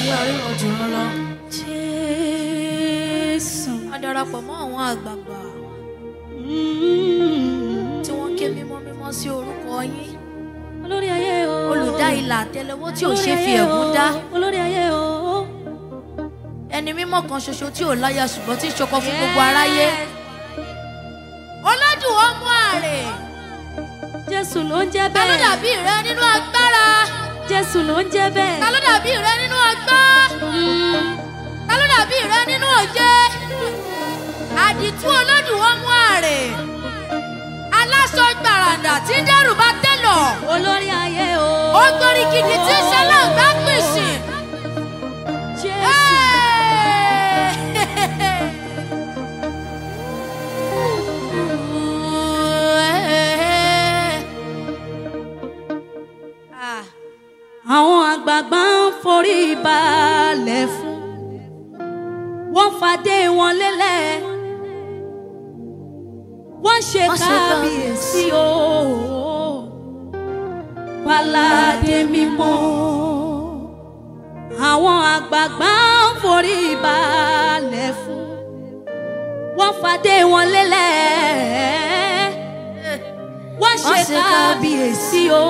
ayé àríwọ̀ jùlọ lọ. Jésù. a darapọ̀ mọ́ àwọn àgbààgbà tí wọ́n ké mímọ́ mímọ́ sí orúkọ yín. Olórí ayé o. olùdá ilà àtẹlẹwọ́ tí ò Olórí ṣe fi ayé ẹ̀gún o. dá. Olórí ayé o. ẹni mímọ́ kan ṣoṣo tí ò láya ṣùgbọ́n tí ń ṣọkọ fún gbogbo aráyé. ọlọ́dún ọmọ àrè Jésù ló ń jẹ́ ta ló bẹ́ẹ̀. dàbí rẹ nínú agbára Jésù ló ń jẹ́ bẹ́ẹ̀. ta ló dàbí rẹ nínú agbá ta ló dàbí rẹ nínú òye àdìtú ọlọ́dún ọmọ àrè aláṣọ gbàràǹdà tí ń dẹ́rù bá tẹ́lọ̀ Olórí ayé o. ó gbórí gidi tí ń ṣe láǹgbá pèsè. Jésù. Ah, Àwọn àgbààgbà ń forí balẹ̀ fún. Wọ́n fàdé wọn lélẹ̀. Wọ́n ṣe Wọ́n ṣe kábíyèsí o. Pàládé mímọ́. Àwọn àgbààgbà ń forí balẹ̀ fún. Wọ́n fàdé wọn lélẹ̀. Wọ́n ṣe Wọ́n ṣe kábíyèsí o.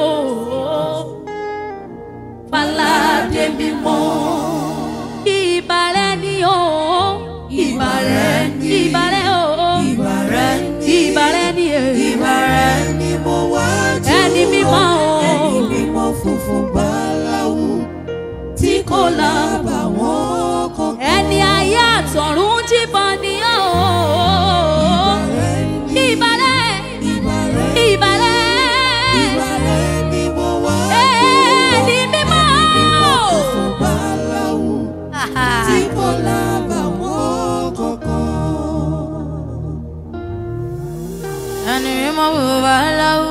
Pàládé mímọ́. Ìbàrẹ̀ ni o. Ìbàrẹ̀ ni. Ìbàrẹ̀ o. Ìbàrẹ̀ ni. Ìbàrẹ̀ ni. Ìbàrẹ̀ ni mo wá jù. Ẹni mímọ́ o. Ẹni mímọ́ funfun báláwú tí kò lábàwọ́n kankan. Ẹni ayé àtọ̀run jíbọn ni o. Ìbàrẹ̀ ni. Ìbàrẹ̀. Ìbàrẹ̀ Ìbàrẹ̀. Ìbàrẹ̀ ni mo wá jù. Ẹni mímọ́. Funfun báláwú tí kò lábàwọ́n kankan. ẹni mímọ́ bùbá láwù.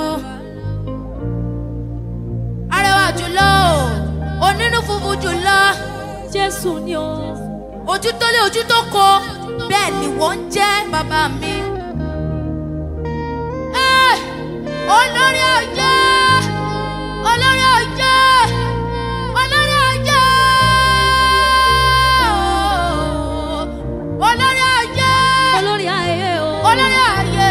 arẹwà jùlọ onínú funfun jùlọ Jésù ni o. ojú tó lé ojú tó kọ bẹ́ẹ̀ ni wọ́n ń jẹ́ bàbá mi. Ẹ́, olórí ọjọ́ olórí ọjọ́ olórí ọjọ́ olórí ọjọ́ Olórí ayé o. olórí ayé.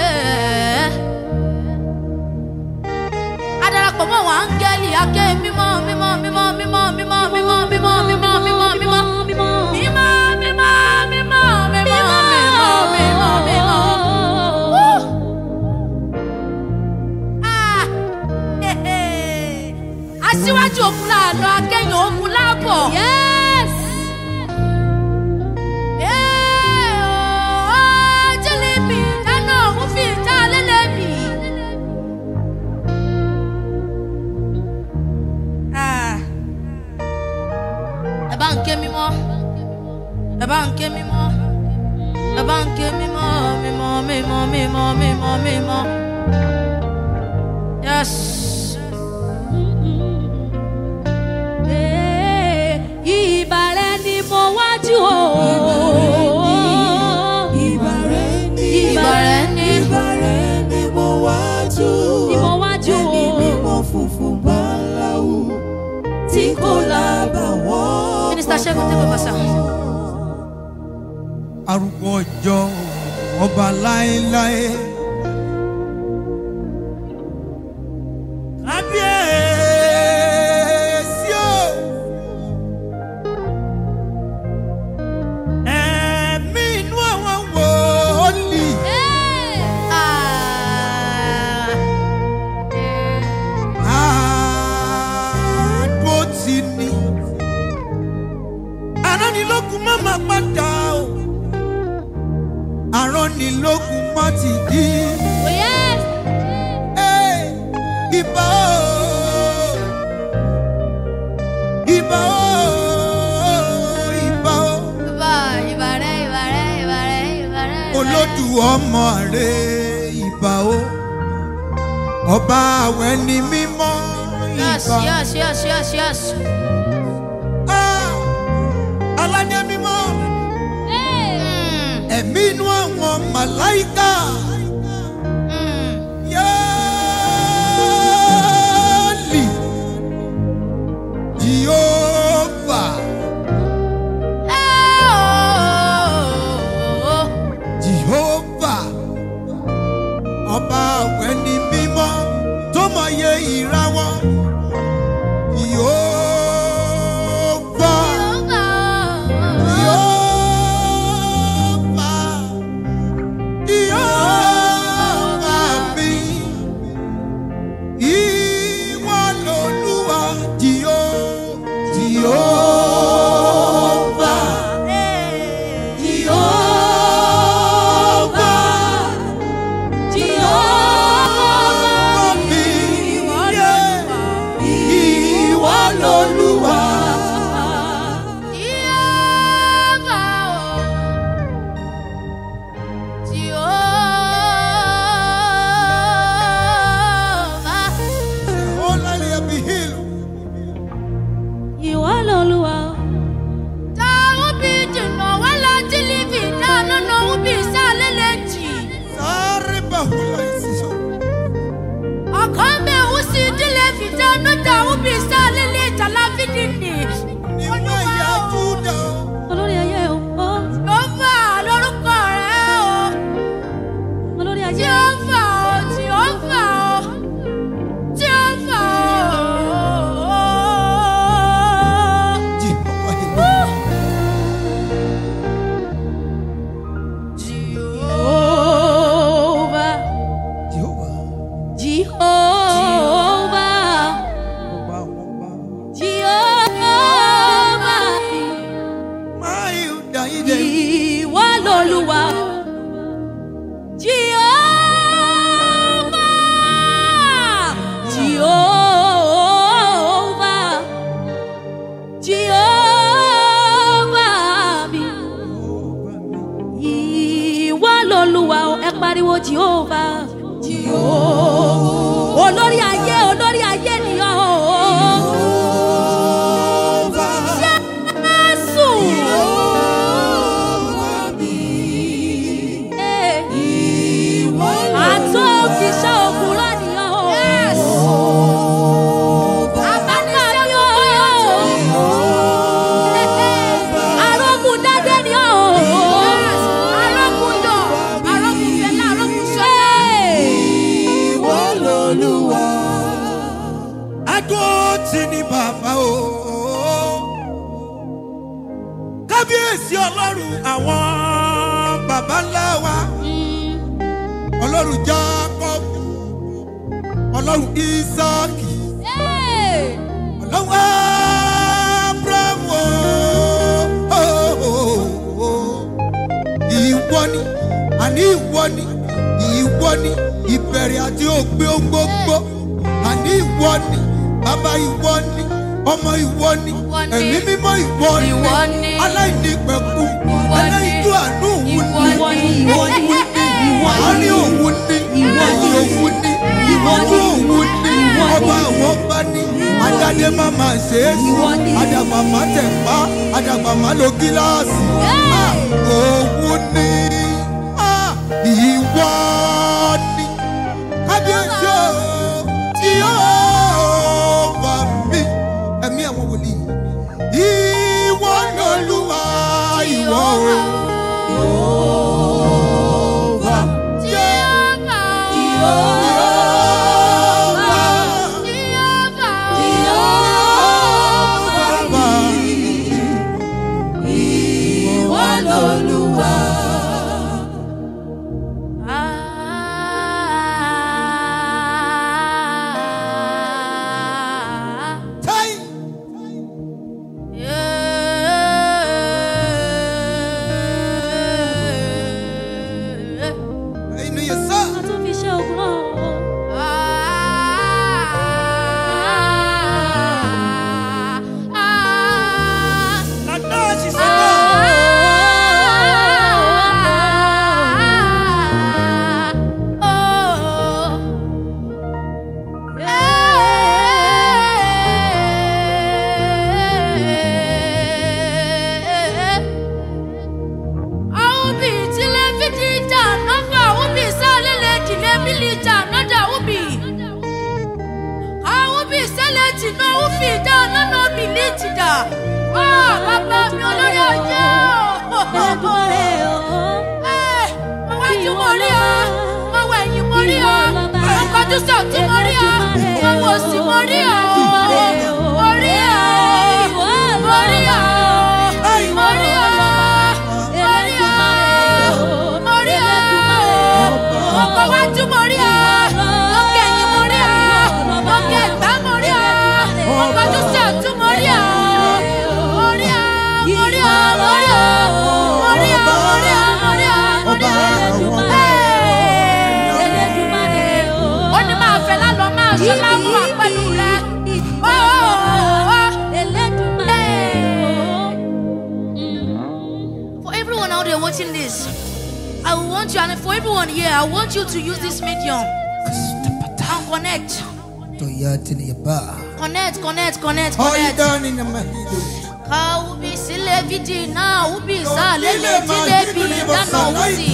adarapọ̀ mọ́ àwọn áńgẹ́lì aké mímọ́ mímọ́ mímọ́ mímọ́ mímọ́ mímọ́ mímọ́ mímọ́ mímọ́ mímọ́ mímọ́. mímọ́ mímọ́ mímọ́ mímọ́ mímọ́ mímọ́ mímọ́. Woo! Ah! Hehe. aṣíwájú òkun láàlọ akẹ́yìn òkun láàbọ̀. Yes. Eh, oh, jelebi, dáná òun fi ìjà lélẹ́bì. Ah. Ẹ bá ń ké mímọ́, ẹ bá ń ké mímọ́, ẹ bá ń ké mímọ́, mímọ́, mímọ́, mímọ́, mímọ́, mímọ́. Yes. Eh, Ìbàrẹ̀ ni mo wájú o. Ìbàrẹ̀ ni. Ìbàrẹ̀ ni. Ìbàrẹ̀ ni mo wá jù. Ni mo wá jù o. Ẹni mímọ́ funfun báláwú tí kò lábàwọ́n. Minister Ṣẹ́gun tẹ́gbẹ́ bàṣà. arúgbó ọjọ́ ọba láéláé. kábíyèsí o. ẹ̀mí inú àwọn wòlíì. Ah. àdó ti ní. aránilókun má má padà o. aránilókun má ti dí. Oh, yes. Hey, Ìbà o. Ìbà o. Ìbà o. Ìbà, ìbàrẹ̀, ìbàrẹ̀, ìbàrẹ̀, ìbàrẹ̀. Olódù ọmọ rẹ̀ ìbà o. Ọba àwọn ẹni mímọ́ Yes, ìbà. yes, yes, yes, yes. Ah, Aládé mímọ́ Mm, ẹ̀mí inú àwọn màláìka. mm. Yẹ́ẹ̀lì Jehova ti ní bàbá o. kábíyèsí ọlọ́run àwọn bàbá ńlá wa ọlọ́run jacob ọlọ́run isaki ọlọ́run abraham o. ìwọ ni àní ìwọ ni ìwọ ni ìbẹ̀rẹ̀ àti òpin ohun gbogbo àní ìwọ ni bàbá ìwọ ni ọmọ ìwọ ni Ìwọ ni. ẹ̀mí mímọ́ ìwọ ni Ìwọ ni. aláìní pẹ̀kú Ìwọ ni. aláìjú àánú òun Ìwọ ni ìwọ ni ìwọ ni ìwọ àárín òun ni Ìwọ ni. ẹ̀yìn òun ni Ìwọ ìwọ́jú ni. òun ni Ìwọ ni. ọba àwọn ọba ni adáde máa máa ṣe é sí Ìwọ ni. àdàgbà máa tẹ̀ pa àdàgbà máa lo gíláàsì Ah, òun ni Ah, ìwọ ni kábíyèsí o tí ó bá mi ẹ̀mí àwọn wòlíì ìwọ lolúwa ìwọ o. inú yẹn sá. a tún fi ṣe ògùn náà o. Nana ṣiṣẹ́ Aubi tilefidija nova ubi salele dilabilija nada ubi. Aubi seleti no ufi da nana biliti da. Ah, bàbá mi olórí ọjọ́. Olódùmarè o. Eh, mo wájú mo rí ọ, mo wọ ẹ̀yìn mo rí ọ, mo kọjú sọ̀tún mo rí ọ, mo wò sí mo rí ọ. Mo rí ọ, mo rí ọ, mo rí ọ, mo rí ọ, mo rí ọ. Mo kọ wájú mo rí ọ, mo kẹ̀yìn mo rí ọ, mo kẹ̀ gbá mo rí ọ, mo kọjú sọ̀tún mo rí ọ. Mo rí ọ, mo rí ọ, mo rí ọ, mo rí ọ, mo rí ọ, mo rí ọ, mo rí ọ. Hey! Elédùmarè o. ó ní máa fẹ́ lálọ́ máa ṣe láwùrọ̀ pẹ̀lú rẹ. Ó, ó, ó. Elédùmarè o. For everyone out there watching this, I want you, and for everyone here, I want you to use this medium and connect. Connect, connect, connect, All connect. done in the Mahido. Ka ubi sile vidi na ubi sa lele tile bi dano uti.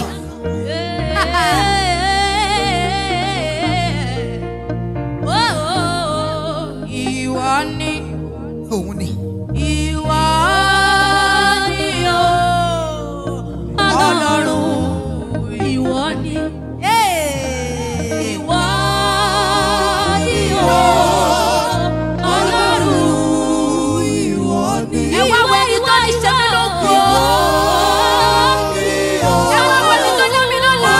Ìwọ ni, Òun ni. ìwọ ni o. Ọlọ́run ìwọ ni. Hey! Ìwọ ni o. Ọlọ́run ìwọ ni. Ẹ wá wo ẹni tó ní ṣe mí lógo. Ẹ wá wo ẹni tó dá mi lọ́lá.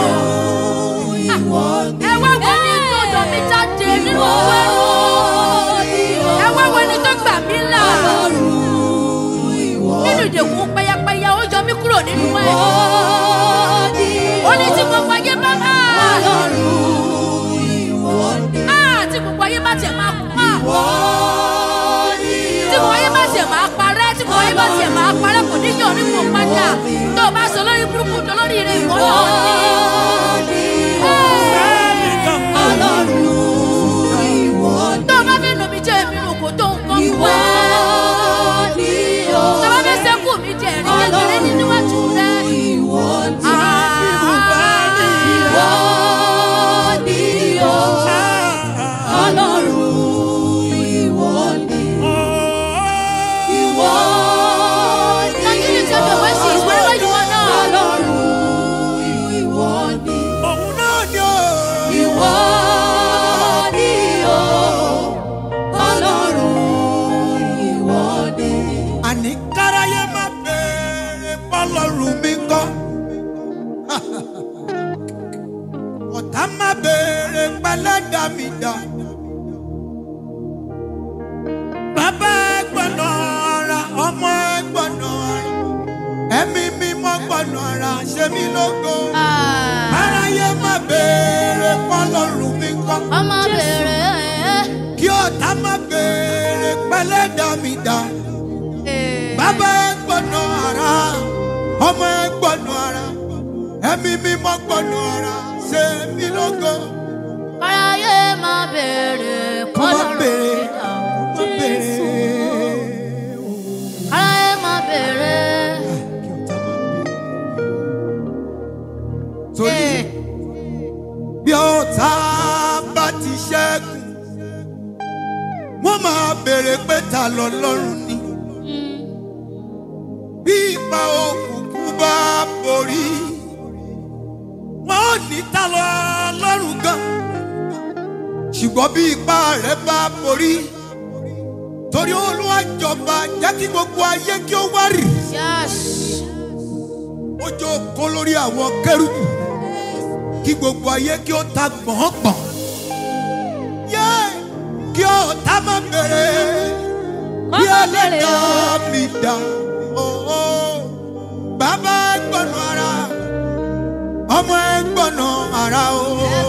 Ẹ wá wo ẹni tó yọ mí jáde nínú owó ẹrú. Ẹ wá wo ẹni tó gbà mí là. Nínú ìdèkùn pẹyapẹya, ó yọ mí kúrò nínú ẹ̀. Ó ní tí gbogbo ayé bá máa. Ah, tí gbogbo ayé bá tiẹ̀ máa kú. Ah, tí gbogbo ayé bá tiẹ̀ máa parẹ́ tí gbogbo ayé bá tiẹ̀ máa parẹ́ kò ní yọ̀ nípò padà tó o bá sọ lórí burúkú tó lórí ire ìwọ náà ní. tó o bá fẹ́ nà mí jẹ́ èmi rò kó tó nǹkan fún ẹ. tó o bá fẹ́ sẹ́kù mi jẹ́ ẹ̀rí kékeré ní níwájú rẹ. Continue to your voices wherever you are now. àní káráyé má béèrè bọ́lọ́run mi kọ́. ọ̀tá má béèrè pẹ́lẹ́dà mi dà. bàbá ẹ gbọ́nà ara ọmọ ẹ gbọ́nà ara ẹ̀mí mímọ́ gbọ́nà ara ṣe mí lógo. káráyé má béèrè bọ́lọ́run mi kọ́. ọmọ bèrè kí ọ̀tá má béèrè pẹ́lẹ́dà mi dà. Bàbá ẹ gbọ́nà ara, ọmọ ẹ gbọ́nà ara, ẹ̀mí mímọ́ gbọ́nà ara, ṣe mí lógo. káráyé má bèrè Kọ́ má kọ́lọ́run béèrè, mi dà. kọ́ má béèrè. káráyé má bèrè. Kí ọ̀tá má béèrè. Torí bí ọ̀tá bá ti ṣẹ́gun, wọ́n máa béèrè pé ta lọ́lọ́run ni. bí ipa òkùnkùn bá borí wọn ò ní ta lọ lọ́rùn gan ṣùgbọ́n bí ipa rẹ̀ bá borí torí olúwa jọba jẹ́ kí gbogbo ayé kí ó wá rì Yes. ó jókòó lórí àwọn kẹrùbù kí gbogbo ayé kí ó ta gbọ̀ngbọ̀n yé kí ọ̀tá má bèrè bí má bèrè ẹlẹ́dàá mi dá owó bàbá ẹ gbọ́nà ara ọmọ ẹ gbọ́nà ara o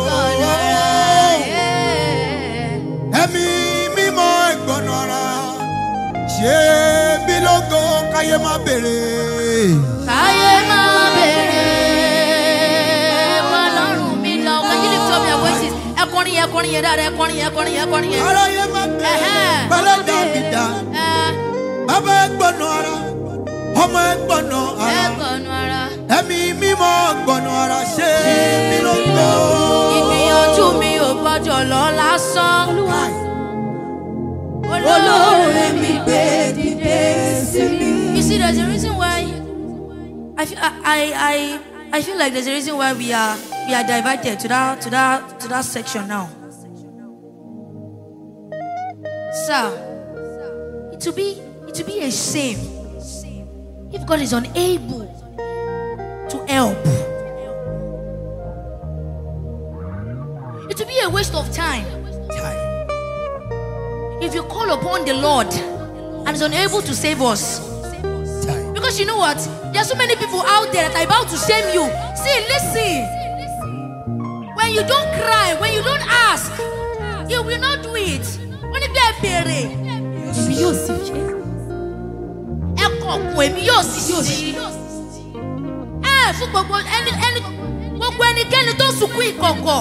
ẹ̀mí mímọ́ ẹ gbọ́nà ara ṣé bí lógo káyé má bèrè. káyé má bèrè kọ́lọ́run mi dà. Can you lift up your voices? ẹ kọrin yẹn kọrin yẹn dáadáa ẹ kọrin yẹn kọrin yẹn kọrin yẹn. aráyé má bèrè Ẹ̀hẹ́n. bẹ́lẹ́dàá mi dá. ẹ bàbá ẹ gbọ́nà ara ọmọ ẹ gbọ́nà ẹ ara kọnu ara. ẹ̀mí mímọ́ gbọ́nà ara ṣé bí lógo. ìgbìyànjú mi ò gbọ́dọ̀ lọ lásán. Káì. olóore mi gbé dìde sí mi. You see, there's a reason why I feel, I, I, I feel like there's a reason why we are we are diverted to that to that to that section now. Sir, it will be it will be a shame if God is unable to help. It will be a waste of time Káì. if you call upon the Lord and is unable to save us. Káì. Because you know what? There are so many people out there that are about to shame you. See, listen. When you don't cry, when you don't ask, you will not do it. Wọ́n ní bẹ́ẹ̀ béèrè. èmi yóò sì ṣe Ẹ kọ̀ọ̀kùn èmi yóò sì ṣí. Ẹ fún gbogbo ẹni ẹni gbogbo ẹnikẹ́ni tó sunkún ìkọ̀kọ̀.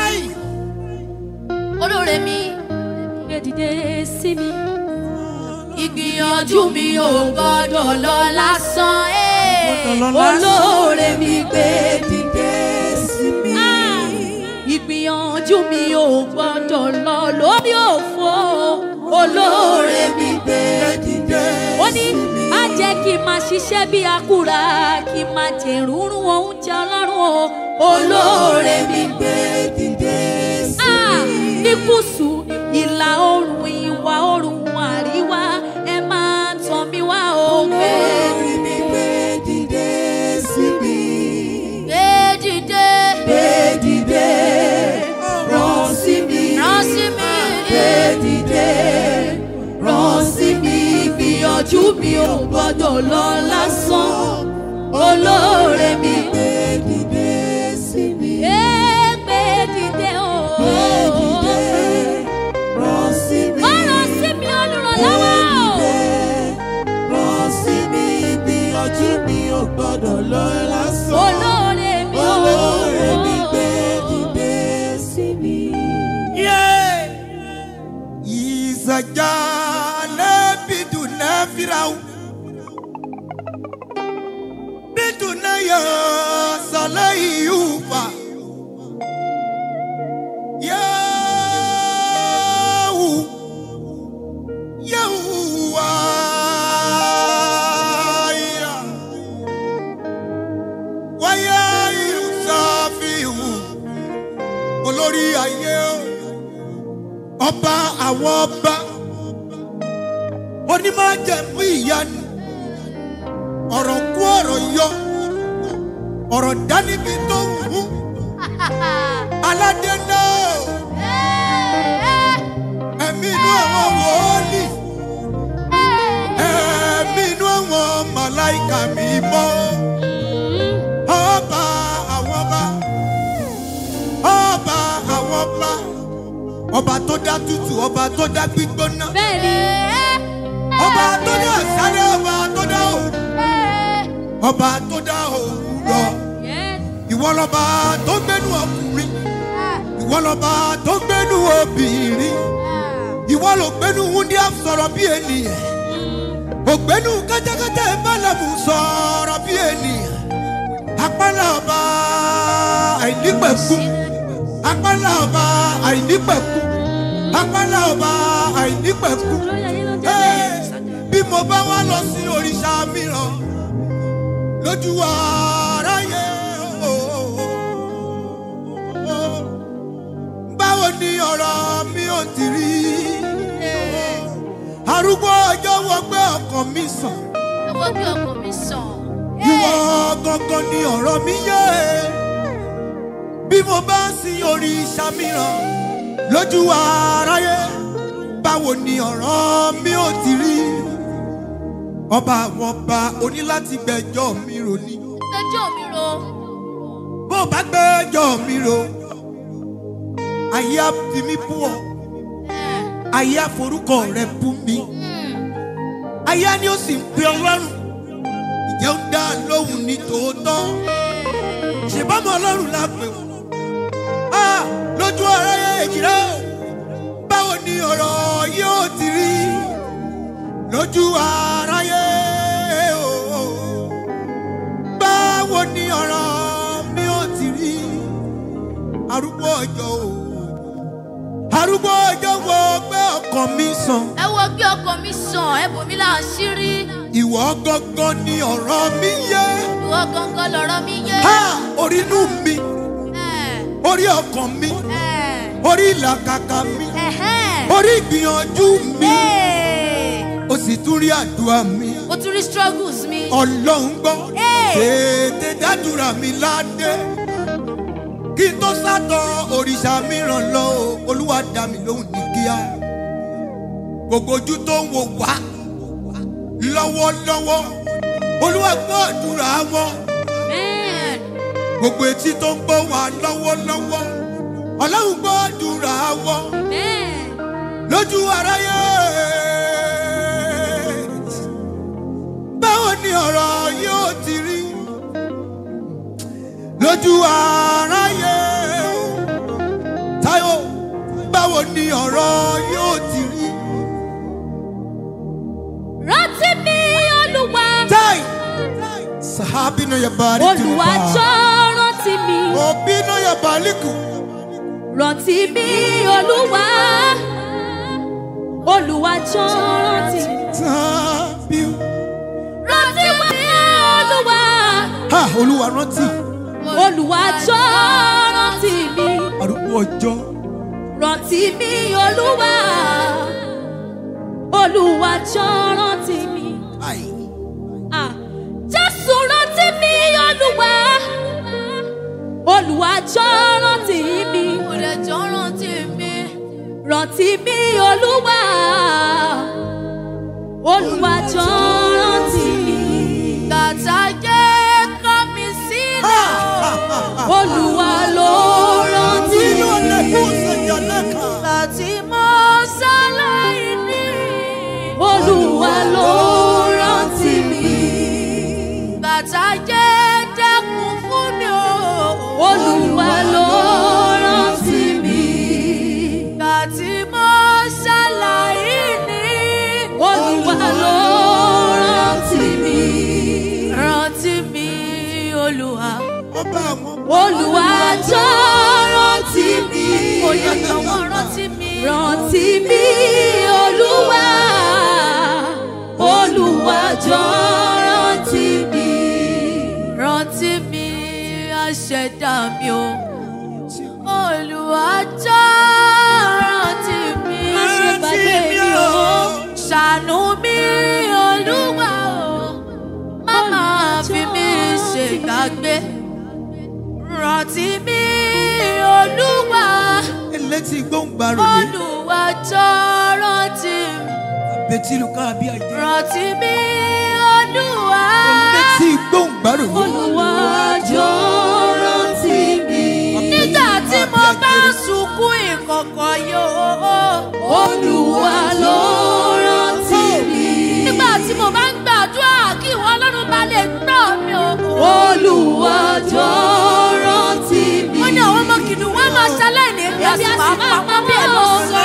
Olóore mi, gbé dìde sí mi. ìgbìyànjú mi ò gbọ́dọ̀ lọ lásán. Ẹ́. olóore mi gbé dìde sí mi. ìgbìyànjú mi ò gbọ́dọ̀ lọ lórí òfo olóore mi gbé dìde ó ní má jẹ́ kí n máa ṣiṣẹ́ bí akúra kí n máa jèrúrú oúnjẹ ọlọ́run o olóore mi gbé dìde sí Ah, ní gúúsù ìlà oòrùn ìwà oòrùn àríwá ẹ máa tàn mí wá o gbé mi. mi gbé dìde sí mi. Gbé dìde, Gbé dìde rán sí mi. rán sí mi. Gbé dìde rán sí mi. Ìgbìyànjú mi ò gbọ́dọ̀ lọ lásán. Olóore mi gbé dìde sí mi. Ẹ gbé dìde o Gbé dìde rán sí mi. ó rán sí mi olùrànlọ́wọ́ o. Rán sí mi. Ìgbìyànjú mi ò gbọ́dọ̀ lọ lásán. olóore mi o. Olóore mi gbé dìde sí mi. Yeah. Izajale biduna firau. Biduna ya salai yufa. Yahu. Yahuwaya. Waya irusafihu. Olórí ayé o ọba àwọn ọba onímọ̀jẹ̀mú ìyanu ọ̀rọ̀ kú ọ̀rọ̀ yọ ọ̀rọ̀ dánibí tó ń hú aládé náà ẹ̀mí inú àwọn wòólì ẹ̀mí inú àwọn màláìkà mi mọ́ ọba àwọn ọba ọba àwọn ọba ọba tó dá tútù ọba tó dá gbígbóná bẹ́ẹ̀ni ọba tó dá sáré ọba tó dá òun ọba tó dá òwúrọ̀ yes ìwọ lọba tó gbénu ọkùnrin ìwọ lọba tó gbénu obìnrin ìwọ ló gbénu wúndíá sọ̀rọ̀ bí ènìyàn ògbénu kẹ́tẹ́kẹ́tẹ́ bálẹ̀mù sọ̀rọ̀ bí ènìyàn apálá ọba àìnípẹ̀kú apálá ọba àìnípẹ̀kú apálá ọba àìnípẹ̀kú olóyè ayé ló jẹ́ Hey, bẹ́ẹ̀. bí mo bá wá lọ sí òrìṣà mìíràn lójú aráyé o, báwo ni ọ̀rọ̀ mi ò ti rí arúgbó ọjọ́ wọ pé ọkàn mi sàn Owó bí ọkọ mi sàn. ìwọ gangan ni ọ̀rọ̀ mi yé bí mo bá sin òrìṣà mìíràn lójú aráyé báwo ni ọ̀rọ̀ mi ò ti rí ọba àwọn ọba oní láti gbẹ́jọ́ mi rò ní Ẹjọ́ mi ro. bó bá gbẹ́jọ́ mi rò ayé á fi mí bú ọ ayé á forúkọ rẹ bú mi ayé á ní ó sì ń pe ọlọ́run ìjẹ́ ń dá lóhùn ní tòótọ́ ṣèbámọ́ ọlọ́run la pè wọ́n Ah, lójú ọ̀rẹ́ èjìrẹ́ o báwo ni ọ̀rọ̀ yóò ti rí lójú aráyé o báwo ni ọ̀rọ̀ mi ò ti rí arúgbó ọjọ́ o arúgbó ọjọ́ wo pé ọkàn mi sàn Ẹ wo bí ọkọ mi sàn, ẹ bò mí láṣírí. ìwọ gangan ni ọ̀rọ̀ mi yé Ìwọ gangan lọ̀rọ̀ mi yé. ha orí inú mi Ẹ̀, orí ọkàn mi ẹ̀, orí ìlàkàkà mi ẹ̀hẹ́n. orí ìgbìyànjú mi Hey! ó sì tún rí àdúrà mi Mo tún rí struggles mi. ọlọ́run gbọ́ Hey! tètè dádúrà mi ládé kí n tó sátọ òrìṣà mìíràn lọ o, olúwa dá mi lóhùn ní kíá gbogbo ojú tó ń wò wá lọ́wọ́lọ́wọ́ olúwa gbọ́ àdúrà wọn Amen. gbogbo etí tó ń gbọ́ wá lọ́wọ́lọ́wọ́ ọlọ́run gbọ́ àdúrà wọn Amen. lójú aráyé báwo ni ọ̀rọ̀ yóò ti rí lójú aráyé táyọ̀ báwo ni ọ̀rọ̀ yóò ti rí rántí mi olúwa táì sàábì náà yẹ bàálí tì olúwa jọ rántí mi òbí náà yẹ bàálí kù rántí mi olúwa olúwa jọ rántí mi tábí rántí mi olúwa ha olúwa rántí olúwa jọ rántí mi arúgbó ọjọ́ rántí mi olúwa olúwa jọ rántí mi. àì Ah, Jésù rántí mi olúwa olúwa jọ rántí mi Mo lè jọ rántí mi. rántí mi olúwa olúwa jọ rántí mi Gàtà jẹ́ kọ́ mi sílẹ̀. olúwa ló rántí inú mi ọ̀lẹ́kùn ṣèjà lẹ́ka. Láti mọ sáláì ní. olúwa ló rántí mi Gàtà jẹ́ dẹ́kun fún mi o. olúwa ló rántí mi Láti mọ sáláì ní. olúwa ló rántí mi. Rántí mi Olúwa. ọba àwọn Olúwa jọ rántí mi. Kò yẹ kàwọn rántí mi. Rántí mi Olúwa. Olúwa jọ rántí mi. Rántí mi aṣẹ̀dá mi o. Olúwa jọ rántí mi. Má ṣe gbàgbé mi o. Ṣàánú mi Olúwa o. Má má gbé rántí mi olúwa elétí gbóǹgbàrò yé olúwa jọ rántí mi abetilu káàbí àjẹ rántí mi olúwa elétí gbóǹgbàrò yé Olúwa jọ rántí mi. nígbà tí mo bá ń sunkún ìkọ̀kọ̀ yóò Olúwa ló rántí mi. nígbà tí mo bá ń gbàdúrà kí ìwọ ọlọ́run bá lè gbọ́ mi o. Olúwa jọ rántí mi. ó ní àwọn ọmọ kìnnìún wọn máa ṣaláì ní ebi àti máa pa wọn bí ẹ lọ sọ.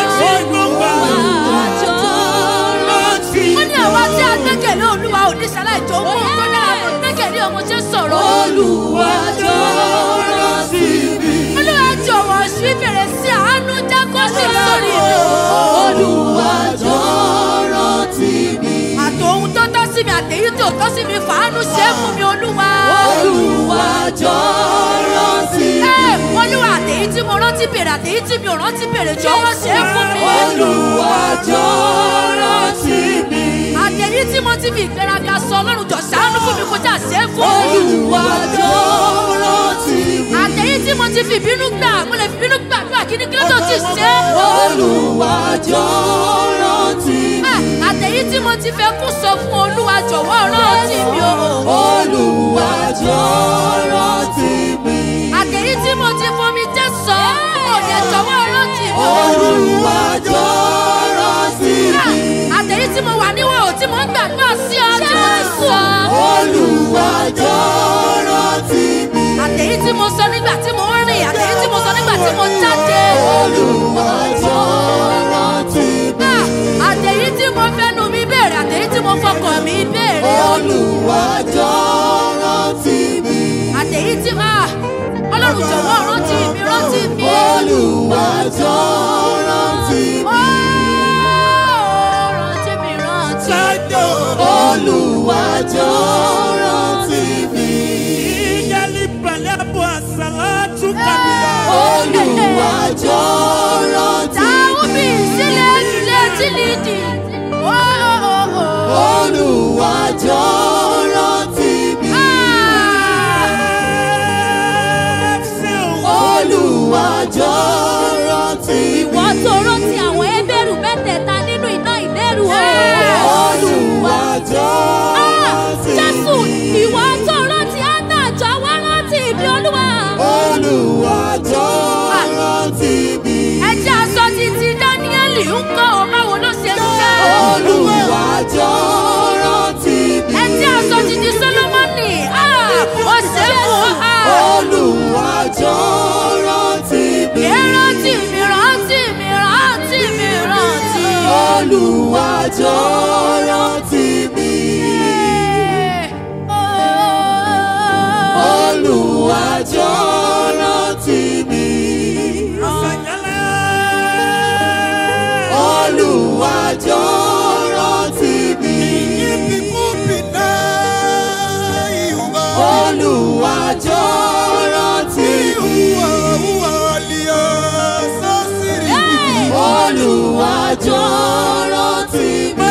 Olúwa jọ rántí ó ní àwa tí a gbẹ́kẹ̀lé olúwa ò ní ṣaláì tó mú un tó dára fún gbẹ́kẹ̀lé ọmọ ṣe ń sọ̀rọ̀. Olúwa jọ rántí mi. olúwa jọ̀wọ́ sí bèrè sí àánú jẹ́ kó sì sórí mi. Olúwa jọ rántí mi. àtòhun tó tọ́ sí mi àtèyí tó tọ́ sí mi fàánú ṣe é fún mi olúwa. Olúwa jọ rántí mi. Ẹ, olúwa àtèyí tí mo rántí bèrè àtèyí tí mi ò rántí bèrè jọ̀wọ́ ṣe é fún mi. Olúwa jọ rántí mi. àtẹ̀yí tí mo ti fi ìgbéraga sọ ọlọ́run jọ ṣàánú fún mi kó jà ṣe é fún mi. Olúwa jọ rántí mi. àtẹ̀yí tí mo ti fi ìbínú gbà mo lè fi ìbínú gbàdúrà kí ni kí ló tó ti ṣe é. Olúwa jọ rántí mi. Ẹ, àtẹ̀yí tí mo ti fẹ́ kú sọ fún olúwa jọ̀wọ́ rántí mi o. Olúwa jọ rántí mi. àtẹ̀yí tí mo ti fomi jẹ́ sọ òde jọ̀wọ́ rántí mi o. Olúwa jọ rántí Ẹ, mi. àtẹ̀yí tí mo wà níwọ̀n tí mo ń gbàdúrà sí ọ tí mo ti sọ. Olúwa jọ rántí mi. àtẹ̀yí tí mo sọ nígbà tí mo ń rìn àtẹ̀yí tí mo sọ nígbà tí mo jáde. Olúwa jọ rántí mi. Ah, àtẹ̀yí tí mo fẹ́nu mi béèrè àtẹ̀yí tí mo fọkàn mi béèrè. Olúwa jọ rántí mi. àtẹ̀yí tí ah, ọlọ́run jọ̀wọ́ rántí mi rántí mi. Olúwa jọ rántí mi. Oh, rántí mi rántí. sájò Olúwa jọ rántí mi. ìyálí balẹ̀ àbọ̀ àṣàlá tún kàmíyà. Olúwa jọ rántí táwọn mi. mi sílẹ̀ nílé tí nìdí. Oh, oh, oh, oh. Olúwa jọ rántí mi. Olúwa jọ rántí mi. ìwọ tó rántí àwọn ẹbẹ̀rù mẹ́tẹ̀ẹ̀ta nínú iná ìlérú o. Olúwa jọ rántí jésù mi. ìwọ tó rántí ánà jọ̀wọ́ rántí ibi olúwa. Olúwa jọ rántí mi. ẹ jẹ́ aṣọ títí dáníẹ́lì ń kọ́ ọ báwo ló ṣe ń ṣe. Olúwa jọ rántí mi. ẹ jẹ́ aṣọ títí sólómọ́nì ah, ó ṣe é fún ọ. Olúwa jọ rántí mi. Rántí mi, rántí mi, rántí mi, rántí. Olúwa jọ rántí mi. Olúwa jọ rántí mi. Olúwa jọ rántí mi. Olúwa jọ rántí mi. Olúwa jọ rántí mi.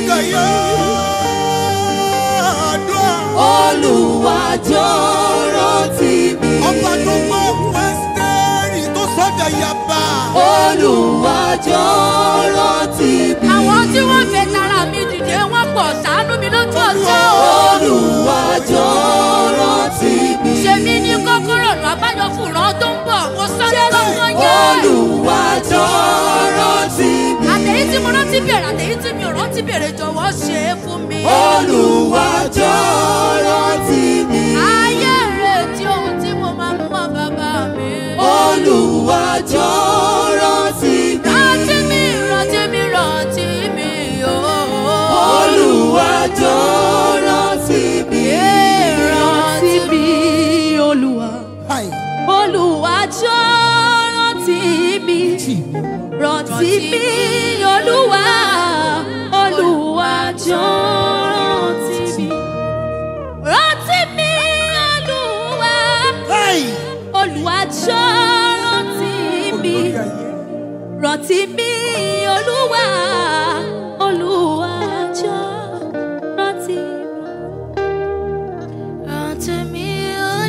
Olúwa jọ rántí mi. Ọba tó gbọ́ Wẹ́sítẹ́rì tó sọ́jà yaba. Olúwa jọ rántí mi. Àwọn tí wọ́n fẹ́ tara mi dìde wọ́n pọ̀ ṣàánú mi lójú ọjọ́. Olúwa jọ rántí mi. Ṣé mi ní kọ́kọ́rọ́ ọ̀nà àbáyọ fún ìran tó ń bọ̀? Mo sáré lọ́gbọ́n yẹn. Olúwa jọ rántí mi. Àtẹ̀yí tí mo rántí bèrè àtẹ̀yí tí mi ò rántí bèrè jọ̀wọ́ ṣe é fún mi. Olúwa jọ rántí mi. Ayé retí ohun tí mo máa mú wá bàbá mi. Olúwa jọ rántí mi. Rántí mi, rántí mi, rántí mi, ooo. Olúwa jọ rántí mi. rántí mi olúwa. olúwa jọ rántí mi. rántí mi olúwa. olúwa jọ rántí mi. rántí mi olúwa. olúwa jọ rántí mi. rántí mi olúwa. olúwa jọ rántí mi. Rántí mi,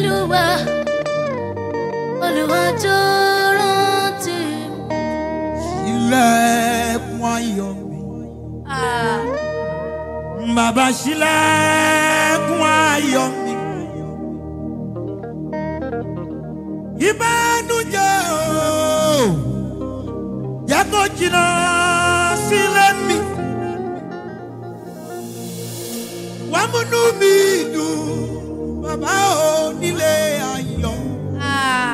bàbá ṣílẹ̀kùn ayọ̀ mi. ìbánújẹ́ o jẹ́ kó jìnnà sílé mi. wàá múnú mi dùn bàbá ò nílé ayọ̀. Ah.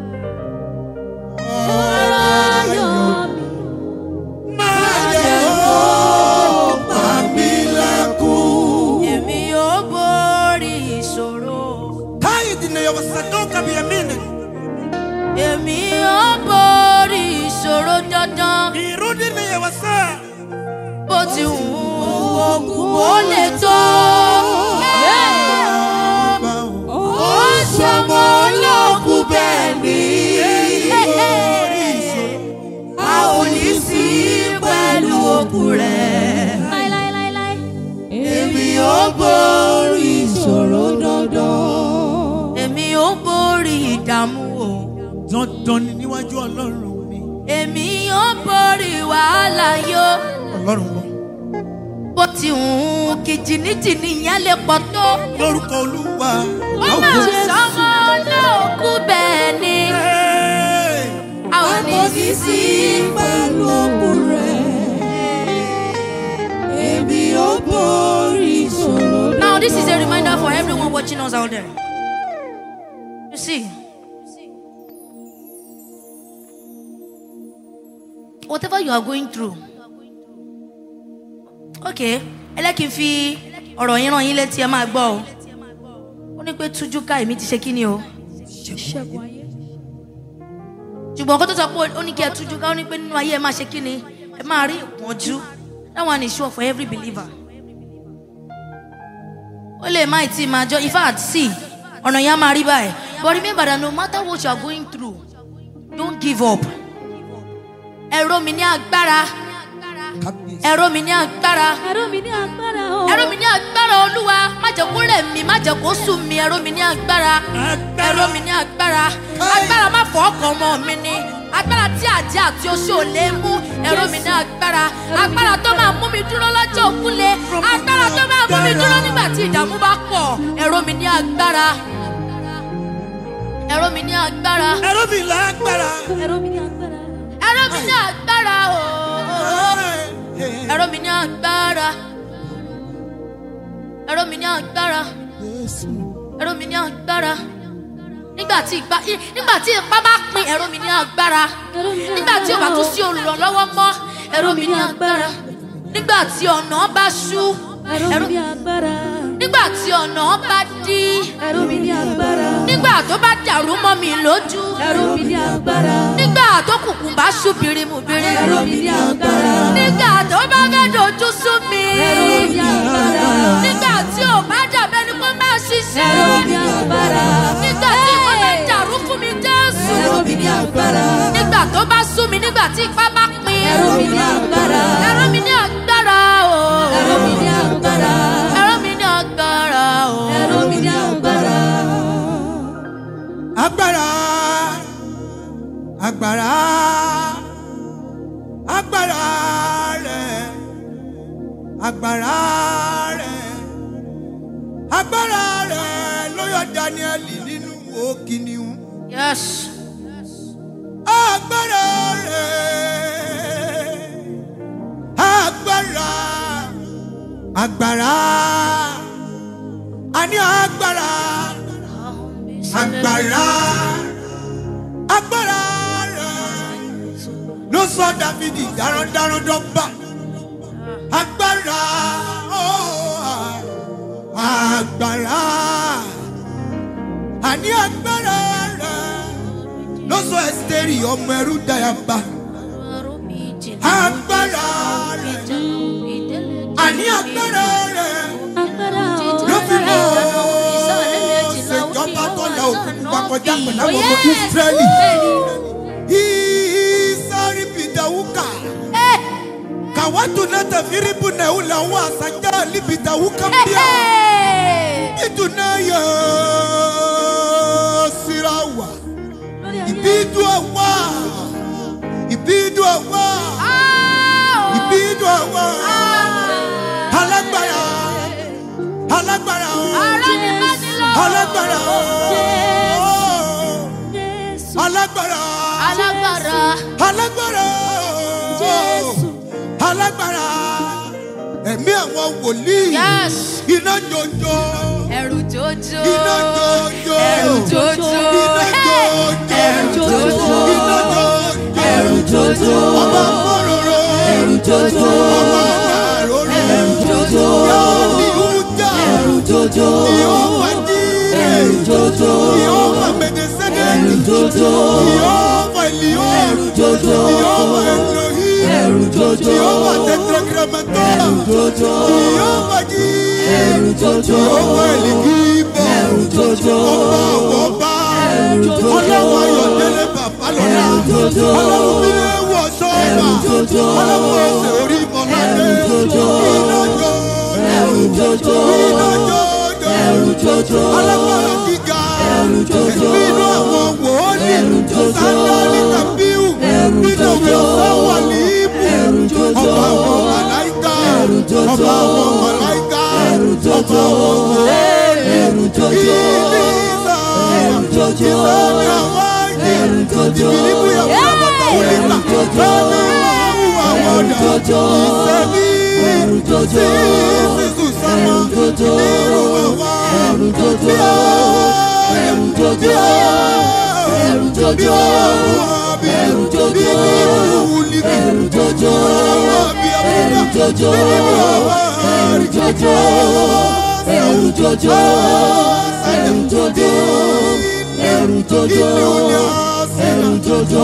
ayọ̀ mi. máa jẹ́ ó pa mí lẹ́kùn. èmi ò borí ìṣòro. táyì dìnnà yọ̀wọ̀ sàdó kàbí ẹ̀mí ni. èmi ò borí ìṣòro dandan. ìrú dìnnà yọ̀wọ̀ sá. bó ti wù ú ogun ó lè tó. ó sọmọ ológun bẹ́ẹ̀ ni. a ò ní sí pẹ̀lú ogun rẹ̀. láíláíláíláí. èmi ò borí ìṣòro dandan. èmi ò borí ìdààmú o. dandan ni níwájú ọlọ́run mi. èmi ò borí wàhálà yó. ọlọ́run wọn. bó ti wù ú kí jìnnìjìnnì yẹn lè pọ̀ tó. lórúkọ olúwa. ó mà sọmọ ológun bẹ́ẹ̀ ni. Hey! a ò ní sí sí pẹ̀lú ogun rẹ̀. èmi ò borí ìṣòro dandan. Now, this is a reminder for everyone watching us out there. You see, whatever you are going through, okay, ẹ lẹ́ kí n fi ọ̀rọ̀ yín ràn yín létí ẹ máa gbọ́ o. Ó ní pé tújú ká èmi ti ṣe kí ni o. ṣẹ́gun ayé. Ṣùgbọ́n kó tó sọ pé ó ní kí ẹ tújú ká ó ní pé nínú ayé ẹ máa ṣe kí ni ẹ máa rí ìpọ́njú. That one is sure for every believer. ó lè má ì tí máa jọ in fact see ọ̀nà yẹn á máa rí báyìí but remember that no matter what you are going through don't give up ẹ̀rọ mi ní agbára ẹ̀rọ mi ní agbára ẹ̀rọ mi ní agbára o. ẹ̀rọ mi ní agbára olúwa má jẹ́ kó rẹ̀ mí má jẹ́ kó sùn mí ẹ̀rọ mi ní agbára ẹ̀rọ mi ní agbára agbára má fọ́ ọkàn ọmọ mi ni agbára tí àjẹ́ àti oṣù ò lè mú ẹ̀rọ mi ní agbára agbára tó máa mú mi dúró lọ́jọ́ òkúle agbára tó máa mú mi dúró nígbà tí ìdààmú bá pọ̀ ẹ̀rọ mi ní agbára ẹ̀rọ mi ní agbára ẹ̀rọ mi lágbára. ẹ̀rọ mi ní agbára. ẹ̀rọ mi ní agbára ooo ẹ̀rọ mi ní agbára ẹ̀rọ mi ní agbára ẹ̀rọ mi ní agbára nígbà tí ìgbà nígbà tí ipá bá pin ẹ̀rọ mi ní agbára ẹ̀rọ mi ní nígbà tí o bá tún sí olùrànlọ́wọ́ mọ́ ẹ̀rọ mi ní agbára nígbà tí ọ̀nà bá ṣú ẹ̀rọ mi ní agbára. nígbà tí ọ̀nà bá dí ẹ̀rọ mi ní agbára. nígbà tó bá dàrú mọ́ mi lójú ẹ̀rọ mi ní agbára. nígbà tó kùkùn bá ṣú birimu birimu ẹ̀rọ mi ní agbára. nígbà tó bá fẹ́ dojú sú mi ẹ̀rọ mi ní agbára. nígbà tí ò bá dàbẹ́ ni kó máa ṣiṣẹ́ ẹ̀rọ mi ní agbára. nígbà tí kò bá dàrú fún mi jésù ẹ̀rọ mi ní agbára. nígbà tó bá sú mi nígbà tí ipá bá pin ẹ̀rọ mi ní agbára. ẹ̀rọ mi ní agbára o ẹ̀rọ mi ní agbára. ẹ̀rọ mi ní agbára o ẹ̀rọ mi ní agbára. agbára agbára agbára rẹ agbára rẹ agbára rẹ ló yọ daniel nínú òkìníhun yes agbára rẹ agbára agbára a ní agbára agbára agbára rẹ ló sọ dávidi darandaran dọ́gba agbára oh, agbára àní agbára rẹ ló sọ ẹsítẹ́rì ọmọ ẹrú dayaba agbára rẹ àní agbára rẹ agbára ló o. fi mọ ṣèjọba tó la òkú pupa kọjá pẹ̀lú àwọn ọmọ israẹli isari bidawuka kawatu nata firibu na ula wa sanja libidawuka mbia idunaya sirawa ibidu awa ibidu awa ibidu awa alágbára alágbára o Ará ni bá ní lọ. alágbára o Jésù. alágbára Alágbára. alágbára Jésù. alágbára ẹ̀mí àwọn wòlíì Yes. iná jòjò Ẹ̀rù jòjò. iná jòjò Ẹ̀rù jòjò. iná jòjò Ẹ̀rù jòjò. iná jòjò ẹ̀rù jòjò ọba mọ́rọ̀rọ̀ ẹ̀rù jòjò ọba màrọ̀rọ̀ ẹ̀rù jòjò yóò ní ìhújà ẹ̀rù jòjò yóò wá dí ẹ̀rù jòjò yóò wá mẹ̀dẹ̀sẹ̀dẹ̀ ẹ̀rù jòjò yóò wá ìlíò ẹ̀rù jòjò yóò wá ẹ̀lòhí ẹ̀rù jòjò yóò wá tẹ̀tẹ̀gìrẹ̀mẹ̀tọ́ ẹ̀rù jòjò yóò wá jí ẹ̀rù jòjò yóò wá ìlíkìbọ̀ ẹ̀rù jòjò ọba àwọn ọba ẹ̀rù jòjò ọlọ́wọ́ ayọ̀dẹ́lẹ̀ bàbá lọ́la ẹ̀rù jòjò ọlọ́wọ́ bí wọ̀ sọ́ọ̀bà ẹ̀rù jòjò ọlọ́wọ́ ọ̀sẹ̀ orí mọ́ládé ẹ̀rù jòjò iná jò ẹ̀rù jòjò iná jò ẹ̀rù jòjò alágbára gíga ẹ̀rù jòjò ẹ̀mí inú àwọn wòólì ẹ̀rù jòjò sáńdálì tàbíù ẹ̀rù nínú òwe jòjò ọ̀sán wà ní ibù ẹ̀rù jòjò ọba àwọn màláìka ẹ̀rù jòjò ọba àwọn màláìka ẹ̀rù jòjò ọba àwọn wòólì ẹ̀rù jòjò ìlísà ẹ̀rù jòjò ìlànà àwọn ẹ̀rù jòjò ìbílíbù yàgò àbàtà òlìkà ẹ̀rù jòjò lọ́nà ìwà àwọn ẹ̀rù ọ̀dà jòjò ìsẹ̀mí ẹ̀rù jòjò sísù sámá ẹ̀rù jòjò nínú àwa ẹ̀rù jòjò ẹ̀rù jòjò ẹ̀rù jòjò ẹ̀rù jòjò ẹ̀rù jòjò ẹ̀rù jòjò ẹ̀rù jòjò ẹ̀rù jòjò ẹ̀rù jòjò ẹ̀rù jòjò ẹ̀rù jòjò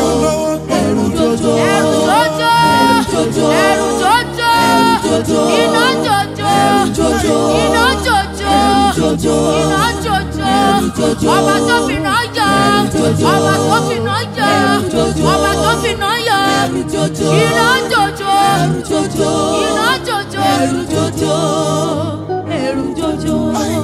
ẹ̀rù jòjò Ẹ̀rù jòjò. jòjò Ẹ̀rù jòjò. jòjò Iná jòjò. jòjò Iná jòjò. jòjò Iná jòjò. jòjò. Ọba tó fìná yọ. jòjò. Ọba tó fìná yọ. jòjò. Ọba tó fìná yọ. ẹ̀rù jòjò Iná jòjò. ẹ̀rù jòjò Iná jòjò. ẹ̀rù jòjò ẹ̀rù jòjò.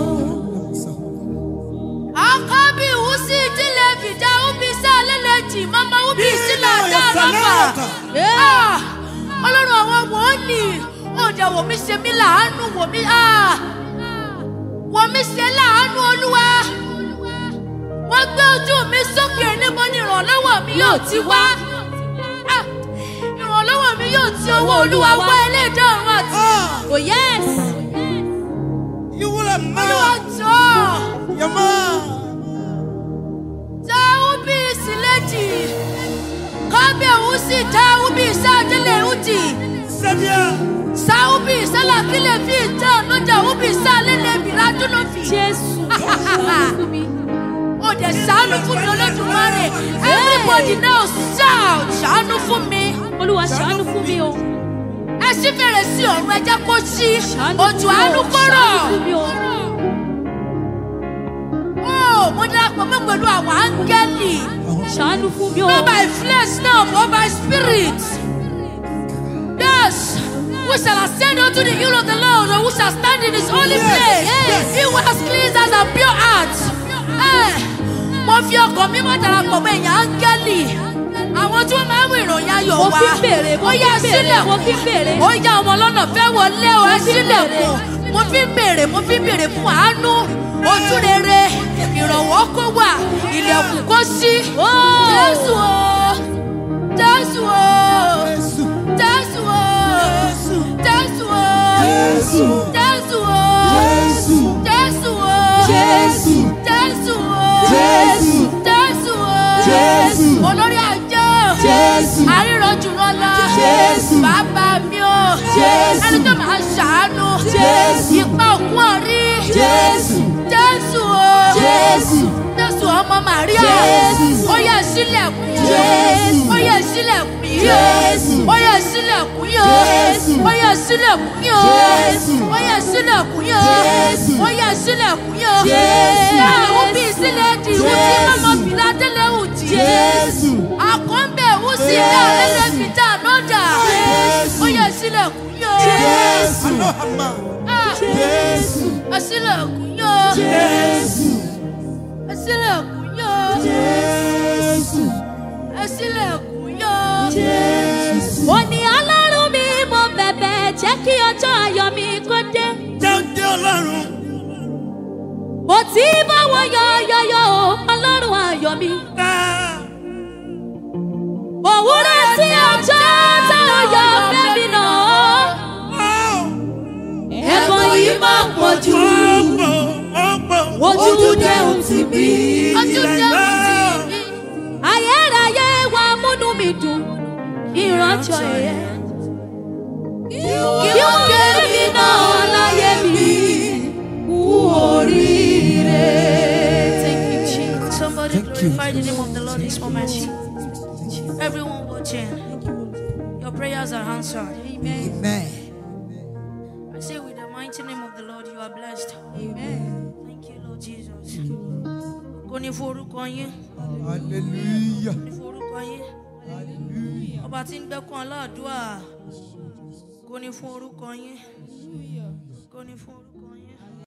Akabi usi ìdílé fìdá ubi sálẹ̀lẹ̀jì mama ubi sílẹ̀ dáadáa. Ah! Ọlọ́run àwọn wòlíì, ọ̀dà wò mí ṣe mí láàánú wò mí. ah! Wò mí ṣe láàánú olúwa. Wọ́n gbé ojú mi sókè níbo ni ìrànlọ́wọ́ mi yóò ti wá. Ah! Ìrànlọ́wọ́ mi yóò ti ọwọ́ olúwa wá ẹlẹ́dàá ọ̀run àti. Oh yes. ìwúlẹ̀ Olúwa máa jọ̀ọ́. yàmá Taubi sileji. Kabe usi taubi sadele uti. sẹ́díà Saubi sala kile fi ta noja ubi salele biradu no fi. Jésù. Ṣàánú fún mi. O de ṣàánú fún mi Olódùmarè. Everybody now shout ṣàánú fún mi. Olúwa ṣàánú fún mi o. Ẹ ṣí fèrè sí ọ̀run ẹ jẹ́ kó ṣí. Ṣàánú Òjò fún mi àánú o. kọ́rọ̀. Ṣàánú fún mi o. Ó mo darapọ̀ mọ́ pẹ̀lú àwọn áńgẹ́lì. Ṣàánú fún mi o. Not by flesh now, but by spirit. Yes. We shall ascend unto the hill of the Lord, and we shall stand in his holy place. He who has cleansed us and pure heart. Eh, Mo fi ọkàn mímọ́ darapọ̀ mọ́ èèyàn áńgẹ́lì. Àwọn tí wọ́n máa ń mú ìròyìn ayọ̀ Mo wá. fi ń bèrè, mo Ó fi yá ń bèrè, mo fi ń sílẹ̀kùn. bèrè. Ó yá ọmọ lọ́nà fẹ́ wọlé o, ẹ Mo fi ń sílẹ̀kùn. Mo fi ń bèrè, mo fi ń bèrè fún àánú. Ojú rere, ìrànwọ́ kó wà, ilẹ̀kùn kó ṣí. Jésù o, Jésù o, Jésù Jésù o, Jésù o, Jésù. Jésù o, Jésù. Jésù o, Jésù. Jésù o, Jésù. Jésù o, Jésù. olórí àjọ, Jésù. àríran jùlọ lọ, Jésù. bàbá mi o, Jésù. ẹni tó máa ṣàánú, Jésù. ipa òkun ọ̀rí, Jésù. Jésù o, Jésù. Jésù ọmọ Màríà, Jésù. ó yẹ sílẹ̀kùn yìí, Jésù. ó yẹ sílẹ̀kùn yìí, Jésù. ó yẹ sílẹ̀kùn yìí, Jésù. ó yẹ sílẹ̀kùn yìí, Jésù. ó yẹ sílẹ̀kùn yìí, Jésù. ó yẹ sílẹ̀kùn yìí, Jésù. àwọn bí sílẹ̀ di ìwú tí Jésù. mọ́mọ́ fìlà délé wù tí. Jésù. Àkọ́ńbẹ̀ ìwú sí ilé àlẹ́lẹ́ fìjà lọ́dà, Jésù. ó yẹ sílẹ̀kùn yìí, Jésù. alohama Ah, Jésù. ẹ sílẹ̀kùn yìí, Jésù. ẹ sílẹ̀kùn yìí. Jésù. ẹ sílẹ̀kùn yọ. Jésù. Ó ní ọlọ́run mi mo bẹ̀bẹ̀ jẹ́ kí ọjọ́ ayọ̀ mi kó dé. jẹ́ jẹ́ ọlọ́run mo ti bá wọn yọ yọyọ o ọlọ́run ayọ̀ mi. òwúrọ̀ tí ọjọ́ tá a yọ fẹ́mi náà. ẹ̀bùn yìí máa pọ̀ jù ojú dẹ́hùn tì mí. ojú jẹ́ òtí mi. ayérayé wa múnú mi dùn ìrànjọ ẹ̀yẹ. kí ó kéré mi náà láyé mi kú oríire. Thank you, Jesus. Somebody glorify the name of the Lord this moment. Everyone watching, your prayers are answered. Amen. I say, with the mighty name of the Lord, you are blessed. Thank you, Lord Jesus. Kò ní forúkọ yín, Hallelujah. ní forúkọ yín. Ọba tí ń gbẹ́kún aláàdúrà, kò ní fún orúkọ yín. Kò ní fún orúkọ